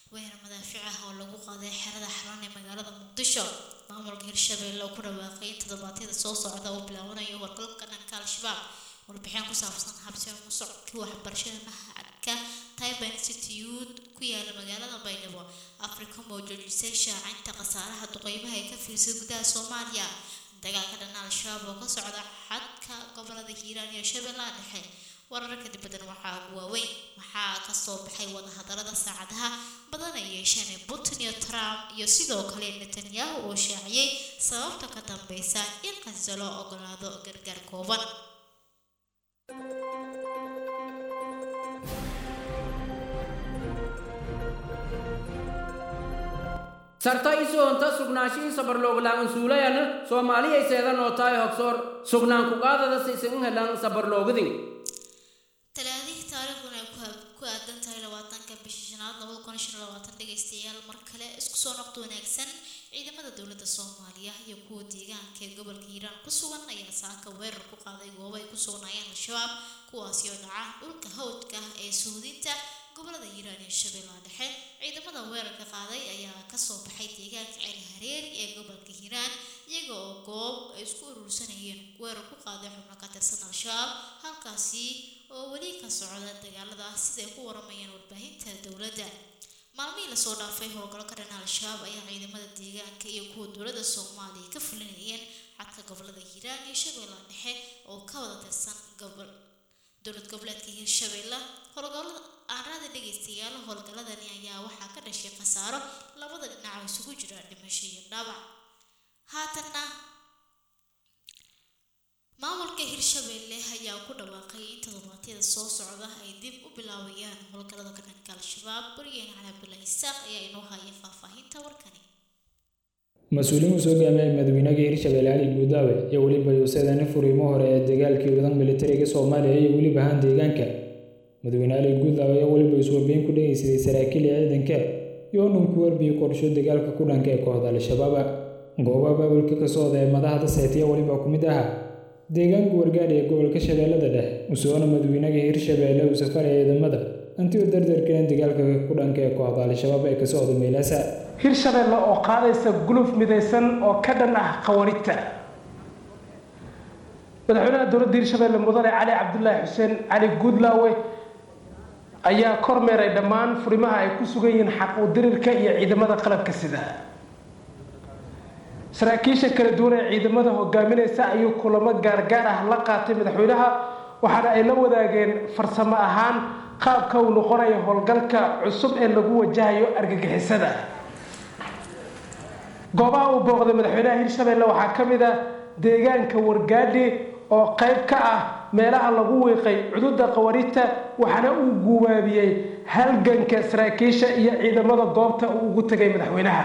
weerar madaafiic ah oo lagu qaaday xerada xaraan ee magaalada muqdisho maamulka hirshabelle oo ku dhawaaqay in toddobaadyada soo socda uu bilaabanayo wargalka dhanka al-shabaab warbixin ku saabsan habsi u socodkii waxbarashada mahadka taiba institute ku yaala magaalada baydhabo africom oo joojisay shaacinta khasaaraha duqeymaha ee ka fiirsay gudaha soomaaliya dagaalka dhan al-shabaab oo ka socda xadka gobolada hiiraan iyo shabeellaha dhexe wararka dibaddan waxaa ugu waaweyn maxaa kasoo baxay wadahadalada saacadaha badan ay yeesheen ee putin iyo trump iyo sidoo kale netanyahu oo shaaciyey sababta ka dambeysa in qasa loo ogolaado gargaar kooban sarta isoonta sugnaashihii sabarlooglaan suulayan soomaaliya seedan oo tahay hogsoor sugnaan ku qaadada sisin helan sabarloogdin talaadihii taariikhduna ay ku aadan tahay labaatanka bishii shanaad labada kun shan labaatan dhegaystayaal mar kale isku soo noqdo wanaagsan ciidamada dowladda soomaaliya iyo kuwa deegaanka ee gobolka hiiraan ku sugan ayaa saaka weerar ku qaaday goobo ay ku sugnaayeen al-shabaab kuwaasi oo dhaca dhulka hawdka ee suudinta gobolada hiiraan iyo shabeellaha dhexe ciidamada weerarka qaaday ayaa kasoo baxay deegaanka ceel hareeri ee gobolka hiiraan iyaga oo goob ay isku urursanayeen weerar ku qaaday xubno ka tirsan al-shabaab halkaasi oo weli ka socda dagaalada siday ku waramayaan warbaahinta dowladda maalmihii lasoo dhaafay howlgallo ka dhan al-shabaab ayaa ciidamada deegaanka iyo kuwa dowladda soomaaliya ka fulinayeen xadka gobolada hiiraan iyo shabeellaha dhexe oo ka wada tirsan gobol dowlad goboleedka hiirshabeelle howlgallada aanrada dhegaystayaal howlgalladani ayaa waxaa ka dhashay khasaaro labada dhinac oo isugu jira dhimasho iyo dhaawac haatanna maamulka hirshabelle ayaa ku dhawaaqay in toddobaadyada soo socda ay dib u bilaabayaan howlgallada ka dhanka al-shabaab wariyeen cali cabdullaahi isaaq ayaa inoo haya faahfaahinta warkani mas-uuliin uu soo gaamiyay madaxweynaha hirshabelle cali guudaawe iyo weliba yuusadani furiimo hore ee dagaalkii wadan militariga soomaaliya iyo weliba ahaan deegaanka madaxweyne cali guudaawe ayaa weliba iswarbeyn ku dhegaysaday saraakiil iyo ciidanka iyo dhan ku warbiyey qorsho dagaalka ku dhanka ee kooxda al-shabaab goobaha baabulka ka socda ee madaxda seetiya weliba ku mid aha deegaanka wargaadhi ee gobolka shabeellada dhexe usoona madaxweynaha hirshabelle uu safaraya ciidamada intii u dardargelin dagaalka ku dhanka ee kooxda al-shabaab ee ka socda meelaasa hirshabelle oo qaadaysa guluf midaysan oo ka dhan ah qawaridta madaxweynaha dowladda hirshabelle mudane cali cabdulaahi xuseen cali guudlaawe ayaa kormeeray dhammaan furimaha ay ku sugan yihiin xaq u dirirka iyo ciidamada qalabka sida saraakiisha kala duwan ee ciidamada hogaaminaysa ayuu kulamo gaargaar ah la qaatay madaxweynaha waxaana ay la wadaageen farsamo ahaan qaabka uu noqonayo howlgalka cusub ee lagu wajahayo argagixisada goobaha uu booqday madaxweynaha hirshabelle waxaa ka mid ah deegaanka wargaadhi oo qayb ka ah meelaha lagu wiiqay cududa qawaridta waxaana uu guubaabiyey halganka saraakiisha iyo ciidamada goobta uu ugu tegay madaxweynaha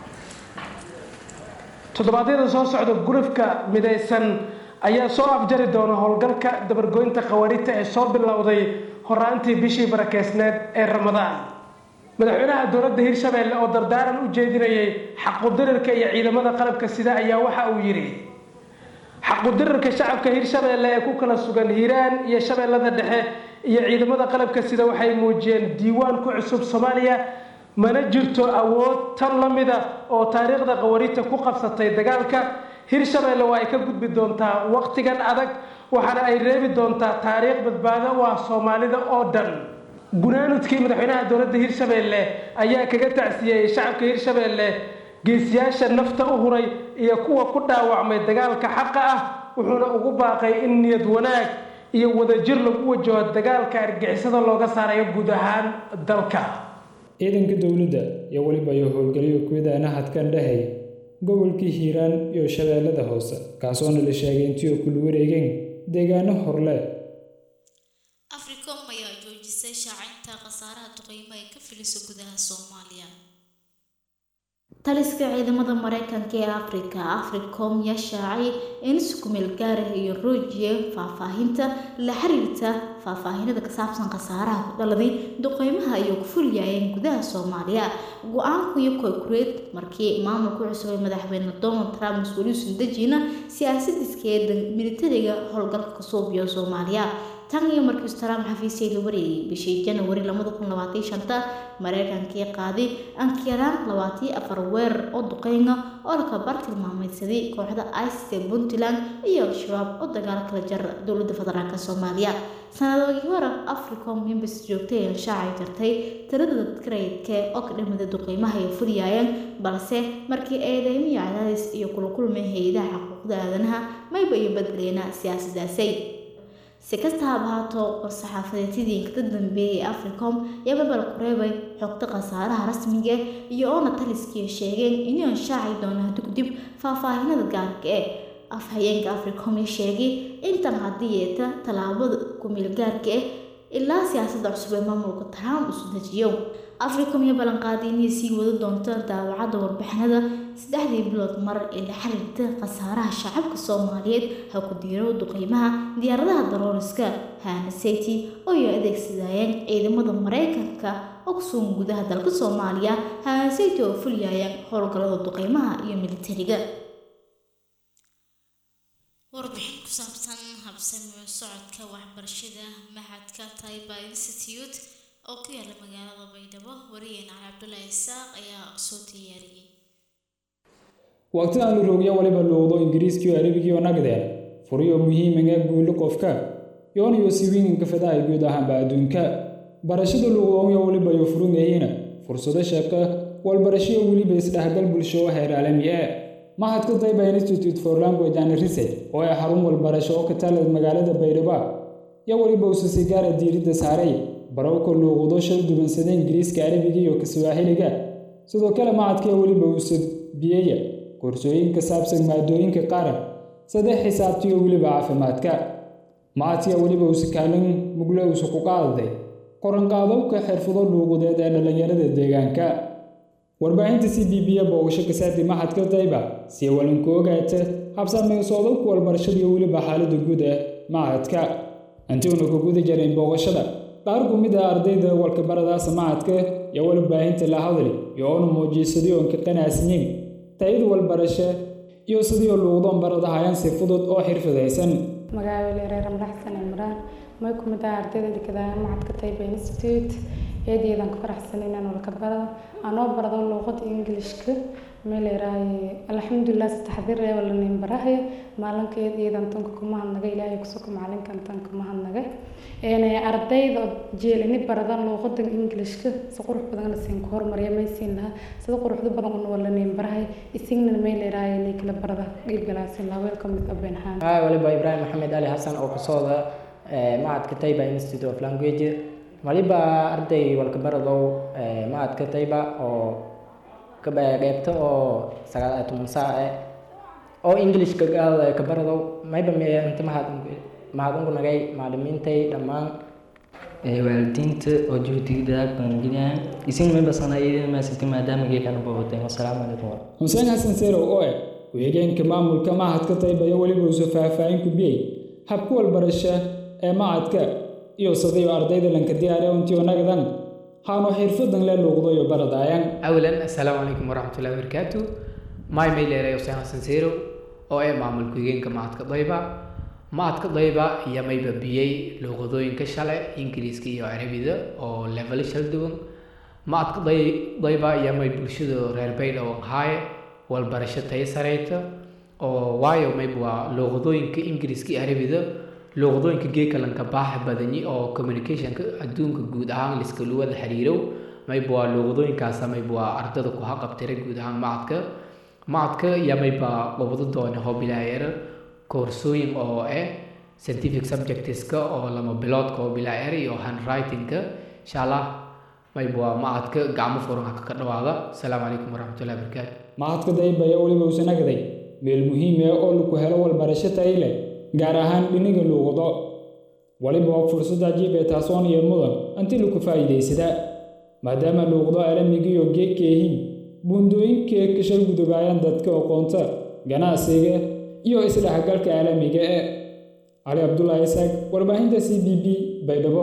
toddobaadyada soo socda gulufka midaysan ayaa soo afjari doona howlgalka dabargoynta qawaridta ee soo bilowday horaantii bishii barakeysneed ee ramadaan madaxweynaha dowladda hirshabelle oo dardaaran u jeedinayay xaqudirirka iyo ciidamada qalabka sida ayaa waxa uu yidhi xaqudirirka shacabka hirshabelle ee ku kala sugan hiiraan iyo shabeellada dhexe iyo ciidamada qalabka sida waxay muujiyeen diiwaan ku cusub soomaaliya mana jirto awood tan la mida oo taariikhda qawaridta ku qabsatay dagaalka hirshabelle waa ay ka gudbi doontaa waqtigan adag waxaana ay reebi doontaa taariikh badbaado u ah soomaalida oo dhan gunaanudkii madaxweynaha dowladda hirshabelle ayaa kaga tacsiyey shacabka hirshabelle geesiyaasha nafta u huray iyo kuwa ku dhaawacmay dagaalka xaqa ah wuxuuna ugu baaqay in niyad wanaag iyo wadajir lagu wajaho dagaalka argixisada looga saarayo guud ahaan dalka ciidanka dowladda iyo weliba iyo howlgalyo kuwidaana hadkan dhehaya gobolkii hiiraan iyo shabeellada hoose kaasoona la sheegay intii oo kula wareegeen deegaano horle africom ayaa joojisay shaacinta khasaaraha duqeymo ay ka filiso gudaha soomaaliya taliska ciidamada mareykanka ee afrika africom yaa shaacay in iskumeel gaarah iyo roojiya faahfaahinta la xiriirta faahfaahinada ka saabsan khasaaraha ku dhaladay duqeymaha ay ku fulyaayeen gudaha soomaaliya go-aanku iyo kokureed markii maamulku cusub ee madaxweyne donald trump mas-uuliyiin dejina siyaasadiiskeeda militariga howlgalka ka suubiyo soomaaliya tan iyo markii trump xafiisyay la wareegay bishii janawari lamada kun labaatan shanta mareykankii qaaday ankiraan labaatan afar weerar oo duqeyna oo laka bar tilmaameydsaday kooxda isis ee puntland iyo al-shabaab oo dagaal kala jara dowladda federaalk soomaaliya sanadoodii hore africom members joogtay ee shaacay jartay tirada dadka rayidka oo ka dhimida duqeymaha ay fulyaayeen balse markii eedeymiyo cadaadis iyo kula kulmay hay-adaha xuquuqda aadanaha mayba iyo badleena siyaasadaasay si kasta haba haato war-saxaafadeedtidii ka dambeeyay ee africom iyo babal kureebay xogta khasaaraha rasmiga iyo oona taliskiiyo sheegeen inuu shaaci doono dugdib faahfaahinada gaarka ee afhayeenka africom ee sheegay intan haddii yeeta tallaabada kumeel gaarka ah ilaa siyaasadda cusub ee maamulka trump isu dejiyo africom iyo ballanqaaday inay sii wada doonto daawacadda warbixinada saddexdii bilood mar ee la xiriirta khasaaraha shacabka soomaaliyeed ha ku diiro duqeymaha diyaaradaha darooriska hanaseti oo ay adeegsadayeen ciidamada mareykanka oo kusugan gudaha dalka soomaaliya hanaseti oo fulyaayeen howlgallada duqeymaha iyo militariga warbixin ku saabsan habsami socodka waxbarashada maxadka taiba institute oo ku yaala magaalada baydhabo wariyeen cali cabdulaahi isaaq ayaa soo diyaariyey waqtidan la roogya waliba luuqdo ingiriiskii oo arabigiioo nagdeen furiyo muhiimaga guulo qofka yoonayo siwiinganka fadahay guud ahaanba adduunka barashada luuqdoonyo waliba yo furungayina fursado shaqo walbarashayo weliba isdhexgal bulsho oo heer caalami ah mahadka dayba institute for language and research oo ay xarun walbarasho oo ka tala magaalada baydhabo yo weliba usasi gaara diiradda saaray barowka luuqdo shal dubansada ingiriiska arabiga iyo kaswaaxiliga sidoo kale mahadka weliba usa biyeya koorsooyin ka saabsan maadooyinka qaran saddex xisaabtiyo weliba caafimaadka mahadka weliba usa kaalin mugle usa ku qaadaday qoranqaadowka xirfado luuqudeed ee dhallinyarada deegaanka warbaahinta c b b boogasho kasaarti maxadka dayba si walanku ogaata habsaameysoodoku walbarashadiyo weliba xaalada guud ee mahadka intuuna ku guda jarayn booqashada qaar ku mid ah ardayda walkabaradaasa mahadka iyo warbaahinta la hadli iyo oona muujiisaday oon ka qanaasnayn tayada walbarasho iyo sidii luuqdoon baradahayaan si fudud oo xirfadaysan magaaweli reer madaxsan imraan may ku mid ah ardayda dhigadaaya macadka tayba institute eedeedan ku faraxsan inaan walka barado anoo barado luuqada ingilishka meel yaraaye alxamdulilah saddexdii reeba lanin barahay maalinka eedeedan tanka kuma hadnaga ilaahay kusuka macalinkan tan kuma hadnaga ardayda jeelini baradan luuqada ingilishka si qurux badan lasiin ku hormariya maysiin lahaa sida quruxda badan una walanin barahay isigna meel yaraaye inay kala barada dhiibgalaasin lahaa welcome with abenhaan haa waliba ibraahim maxamed ali xasan oo kasooda macadka tayba institute of language waliba arday walkabaradow macadka tayba oo qeybta oo sagaal toban saac eh oo englishka kabaradow mayba inta mahad mahadunku nagay macalimiintay dhammaan waalidiinta oo juhdiga badan geliyaan isin mayba sanayadii maasirta maadaama geekana boobatay wasalaamu calaykum xuseen xasan seerow oo eh ku-xigeenka maamulka macadka tayba iyo weliba usu faahfaahin ku biyey habka walbarasho ee macadka iyo sidayo ardayda lanka diyaariya untiyo nagdan haanu xirfadan le luuqdayo baradaayan awalan assalaamu calaykum waraxmatullahi wabarakaatu maay mayleeray xuseen xasan seerow oo ee maamul ku-xigeenka macadka dayba macadka dayba iyo mayba biyey luuqadooyinka shale ingiriiska iyo carabida oo level shal duwan macadka day dayba iyo may bulshada reer baydhabo haaye walbarasho tayo sareyta oo waayo mayba waa luuqadooyinka ingiriiska iyo carabida luuqadooyinka geekalanka baaxa badanyi oo communicationka adduunka guud ahaan liskala wada xiriirow mayba waa luuqadooyinkaasa mayba waa ardada ku haqabtira guud ahaan macadka macadka iyo mayba qabado doona hobilaayar koorsooyin oo eh scientific subjectska oo lama biloodka oo bilaayar iyo handwritingka insha allah mayba waa macadka gacmo furan haka ka dhawaada asalaamu calaykum waraxmatullahi wabarakaatu macadka dayba iyo weliba usa nagday meel muhiim ah oo lagu helo walbarasho tayo leh gaar ahaan dhiniga luuqdo waliba waa fursad cajiib ee taasoon iyo mudan inti lagu faa'iidaysadaa maadaama luuqdo caalamigiiyo geedka yihiin buundooyinkee kashal gudubaayaan dadka aqoonta ganacsiga iyo isdhexgalka caalamiga ee cali cabdulaahi isaaq warbaahinta c b b baydhabo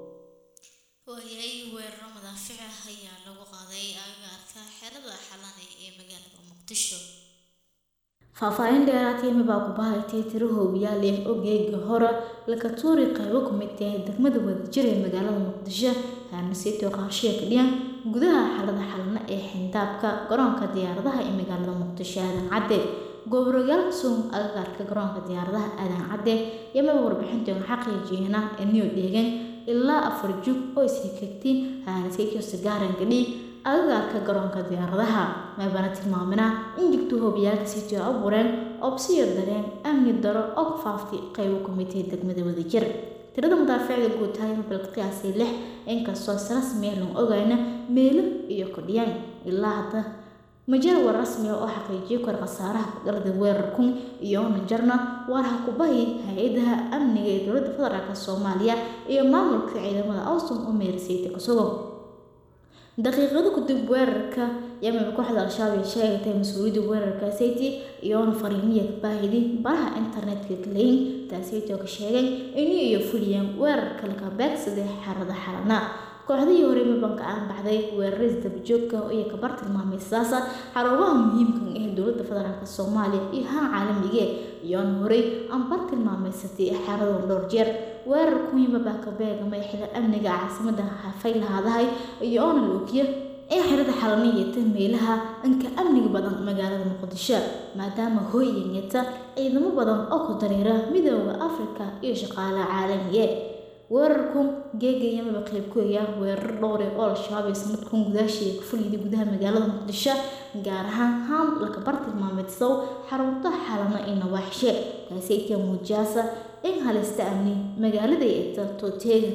waayay weeraro madaafic ah ayaa lagu qaaday agagaarka xerada xalane ee magaalada muqdisho faahfaahin dheeraatayma baa ku bahaytay tiro hoobiyaal eh oo geega hore laka tuuri qaybo ku mid tahay degmada wadajir ee magaalada muqdisho haanasiito qaashiya ka dhiyan gudaha xalada xalna ee xindaabka garoonka diyaaradaha ee magaalada muqdisho aadan cadde goobrogaal suum agagaarka garoonka diyaaradaha aadan cadde yamaba warbixintoona xaqiijiyana ee niyo dheegan ilaa afar jug oo isxigxigtiin haanasiito sigaaran gadhi agagaarka garoonka diyaaradaha meebana tilmaamina in jigto hoobiyaalka sitio abuureen obsiyo dareen amni daro oo ku faaftay qaybo ku mid tahay degmada wadajir tirada madaaficda guud tahay mabalka qiyaasay lix inkastoo si rasmi ah loo ogayna meelo iyo kordhiyaan ilaa hadda majal war rasmi ah oo xaqiijiyo kor khasaaraha kudhalada weerarkun iyo najarna waaraha kubahi hay-adaha amniga ee dowladda federaalk soomaaliya iyo maamulka ciidamada awsom oo meersayta kasugo daqiiqado kadib weerarka yemen kooxda al-shabaab ay sheegatay mas-uuliyadda weerarka sayti iyoona fariimiya baahidi baraha internetka galeyn taasayto ka sheegay inay iyo fuliyeen weerarka laga beegsaday xarada xalana kooxdihii hore mabanka aan baxday weeraris dabajoogka iyo kabar tilmaamay sidaasa xarumaha muhiimka ee dowladda federaalk soomaaliya iyo haan caalamige iyoona horey aan bar tilmaamaysatay xaradan dhowr jeer weerar kuwiima baa ka beegamay xida amniga caasimada hafay lahaadahay iyo oona loogiya ee xirada xalaniyata meelaha anka amniga badan magaalada muqdisho maadaama hooyanyata ciidamo badan oo ku dareera midooda afrika iyo shaqaalaha caalamiye weerarku geegayamaba qayb ku eeyaa weerar dhowre oo al-shabaab ee sanadkan gudaashiiya ka fulyida gudaha magaalada muqdisho gaar ahaan haam laka bar tilmaameedsow xarunta xalana iyo nawaaxishe kaaseytia muujiyaasa in halista amni magaalada ay egta tooteegan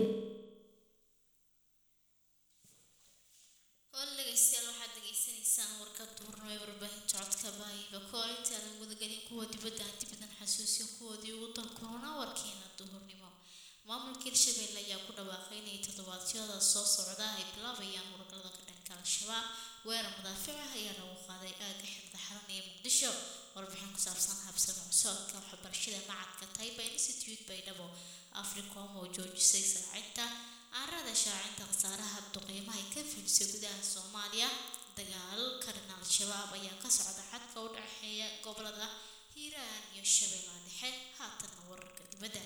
hool dhegeystayaal waxaad degeysanaysaan warka duurnimo ee warbaahinta codka baahiba kool intaadan gudagelin kuwa dibadda aan dibadan xasuusin kuwoodii ugu dalkoona warkeena duhurnimo maamulka hirshabelle ayaa ku dhawaaqay inay toddobaadyada soo socda ay bilaabayaan howlgallada ka dhanka al-shabaab weerar madaafic ah ayaa lagu qaaday aagga xirda xaran ee muqdisho warbixin ku saabsan habsami socodka waxbarashada macadka taiba institute baydhabo africom oo joojisay saacinta caarada shaacinta khasaaraha duqeymaha ay ka filisay gudaha soomaaliya dagaal karin al-shabaab ayaa ka socda xadka u dhexeeya gobolada hiiraan iyo shabeellaha dhexe haatanna wararka dibadda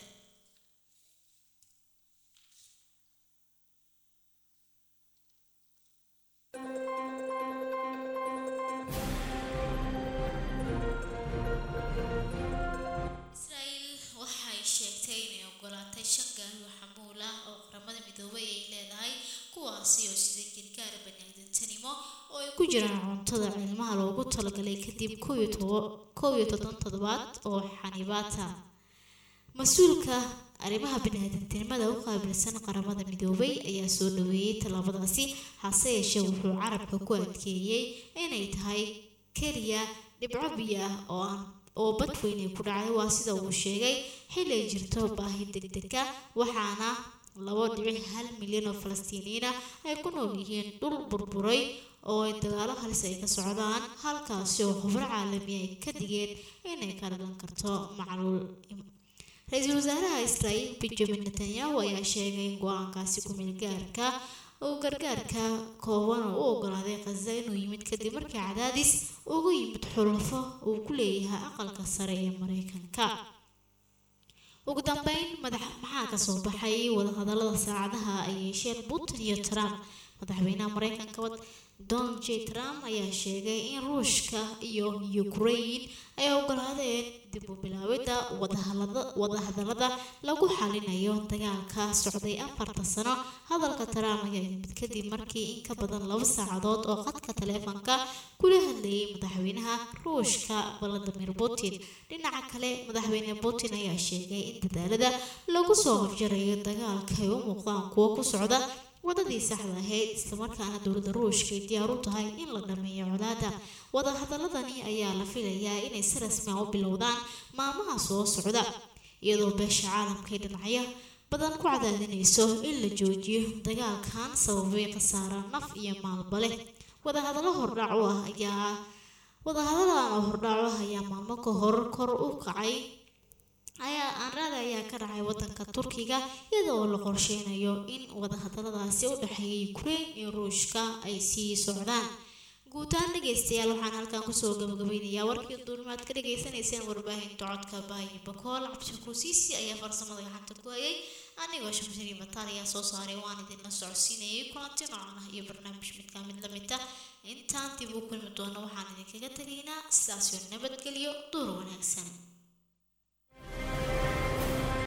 israel waxay sheegtay inay ogolaatay shan gaari oo xamuul ah oo qaramada midoobay ay leedahay kuwaasi oo sida gargaar baniaadantanimo oo ay ku jiraan cuntada cilmaha loogu talagalay kadib kow iyo toban toddobaad oo xanibaata mas-uulka arrimaha baniaadantinimada u qaabilsan qaramada midoobay ayaa soo dhaweeyey tallaabadaasi hase yeeshee wuxuu carabka ku adkeeyey inay tahay keliya dhibco biyo ah oo aan oo badweyn ay ku dhacday waa sida uu sheegay xili ay jirto baahi degdega waxaana labo dhibic hal milyan oo falastiiniyiina ay ku nool yihiin dhul burburay oo ay dagaalo halis ay ka socdaan halkaasi oo khubro caalami ay ka digeen inay ka dhalan karto macluul ra-iisul wasaaraha israa'iil benjamin netanyahu ayaa sheegay in go-aankaasi ku-meel gaarka uu gargaarka kooban oo u ogolaaday khaza inuu yimid kadib markii cadaadis ugu yimid xulafo uu ku leeyahay aqalka sare ee mareykanka ugu dambeyn madax maxaa kasoo baxay wadahadalada saacadaha ay yeesheen putin iyo trump madaxweynaha mareykanka donald j trump ayaa sheegay in ruushka iyo ukraine ay ogolaadeen dib u bilaawida wadahadalada lagu xalinayo dagaalka socday afarta sano hadalka trump ayaa yimid kadib markii in ka badan laba saacadood oo qadka taleefanka kula hadlayay madaxweynaha ruushka valadimir putin dhinaca kale madaxweyne putin ayaa sheegay in dadaalada lagu soo horjarayo dagaalka ay u muuqdaan kuwo ku socda wadadii saxda ahayd islamarkaana dowladda ruushka ay diyaar u tahay in la dhameeyo colaada wadahadaladani ayaa la filayaa inay si rasmi ah u bilowdaan maalmaha soo socda iyadoo beesha caalamka ay dhinacyo badan ku cadaadinayso in la joojiyo dagaalkan sababay khasaara naf iyo maalba leh wadahadallo hordhac u ah ayaa wadahadalan oo hordhac u ah ayaa maalmo ka hor kor u kacay ayaa aanraada ayaa ka dhacay wadanka turkiga iyadoo la qorsheynayo in wadahadaladaasi u dhexeeya ukraine iyo ruushka ay sii socdaan guud ahaan dhegaystayaal waxaan halkan kusoo gabagabeynayaa warkii duulimaad ka dhagaysanayseen warbaahinta codka baahi bakool cabdishakuur siisi ayaa farsamada gacanta ku hayay anigoo shamshari mataal ayaa soo saaray waan idinla socodsiinayay kulanti noocan ah iyo barnaamij midkaa mid lamid ah intaan dib u kulmi doono waxaan idinkaga tegaynaa sidaasyo nabadgelyo duur wanaagsan